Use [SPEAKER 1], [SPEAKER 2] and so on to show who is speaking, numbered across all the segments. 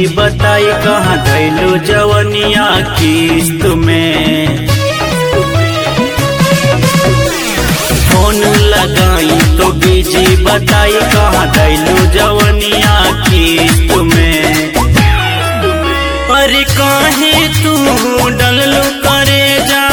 [SPEAKER 1] busy बताई कहाँ धैलू जवनिया किस्त में फोन लगाई तो बीजी बताई कहाँ धैलू जवनिया किस्त में अरे काहे तू डललू करे जा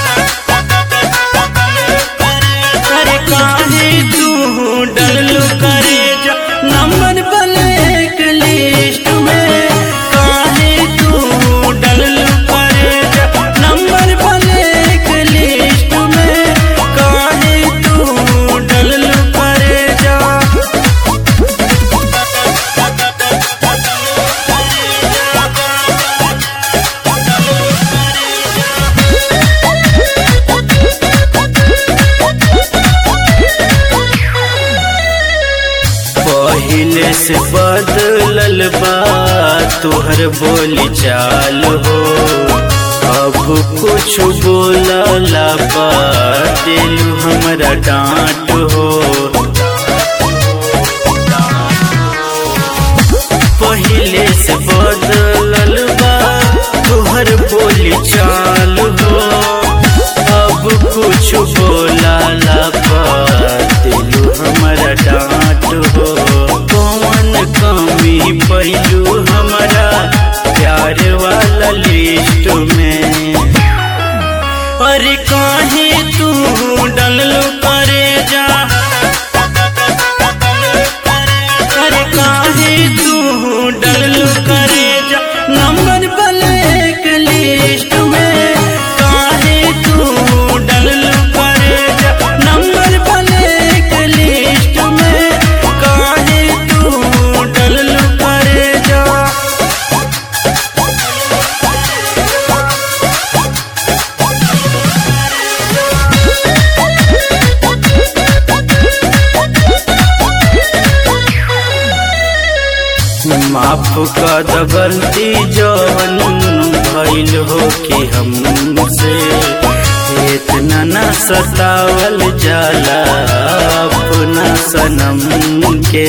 [SPEAKER 1] अरे काहे तू डललू करे जा नंबर ब्लैक लिस्ट में काहे तू डललू करे जा नंबर ब्लैक लिस्ट में काहे तू डललू करे जा पहिले से बदलल बा तोहर बोली चाल हो अब कुछ बोलला बा दिलू हमरा डांट हो पहिले से बदलल बा तोहर बोली चाल हो अब कुछ बोलला बा दिलू हमरा डांट हो कौन कमी पैलू हमारा प्यार वाला लिस्ट में अरे काहे तू डललू करे जा अरे काहे तू डललू करे जा नंबर ब्लैक लिस्ट में काहे तू डललू करे जा नंबर ब्लैक लिस्ट में काहे तू डललू करे जा माफ कर द गलती जवन भइल हो कि हमसे इतना न सतावल जाला अपना सनम के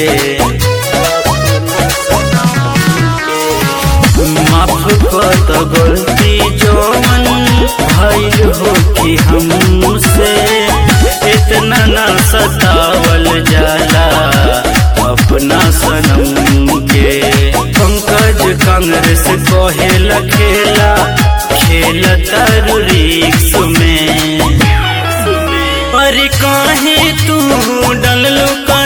[SPEAKER 1] माफ कर द गलती जवन भइल हो कि हमसे इतना न सतावल जाला अपना सनम के पंकज कांग्रेस कहेल खेला खेल तरु रिक्स में अरे काहे तू डललू कर